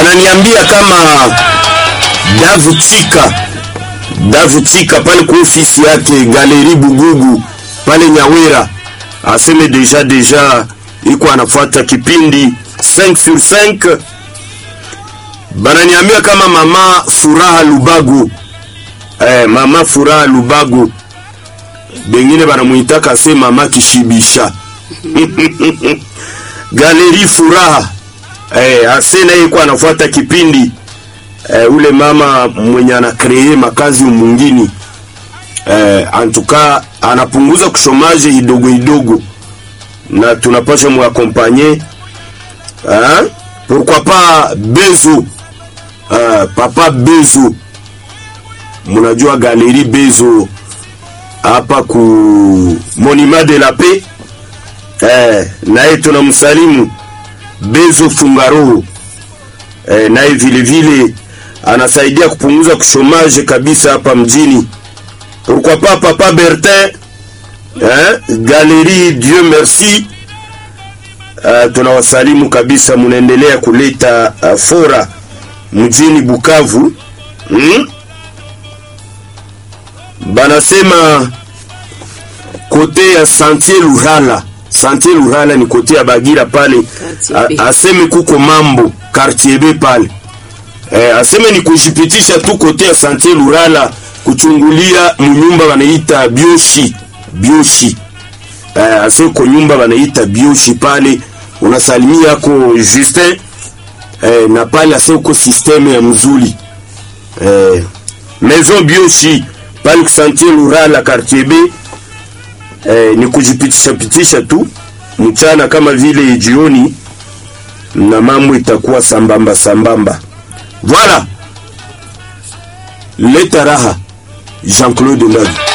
bananiambia kama Davu Chika Davu Chika pale kwa ofisi yake Galeri Bugugu pale Nyawera aseme deja deja iko anafuata kipindi 5 sur 5 bananiambia kama mama Furaha Lubago eh, mama Furaha Lubago bengine banamuitaka se mama Kishibisha Galeri Furaha eh, asena iko anafuata kipindi eh, ule mama mwenye anakree makazi mwingine eh, antuka anapunguza kushomaje idogo idogo na tunapasha muakompanye eh, pourquoi pas Bezo eh, papa Bezo munajua galeri Bezo hapa ku Monument de la Paix eh, naye tunamsalimu Bezo Fungaro eh, naye vile vile anasaidia kupunguza kushomaje kabisa hapa mjini. Pourquoi pas papa Bertin eh, Galerie Dieu merci. Uh, tunawasalimu kabisa, munaendelea kuleta uh, fora mjini Bukavu hmm? Banasema kote ya Santier Lurala, Santier Lurala ni kote ya Bagira pale, A, aseme kuko mambo quartier B pale eh, aseme ni kujipitisha tu kote ya Santier Lurala kuchungulia munyumba wanaita bioshi bioshi eh, aseme ko nyumba wanaita bioshi pale unasalimia ko Justin eh, na pale aseme ko systeme ya mzuri eh, maison bioshi pale kusantie Lurala quartier B eh, ni kujipitisha pitisha tu mchana kama vile jioni, na mambo itakuwa sambamba sambamba. Voilà, leta raha Jean-Claude Ndagi.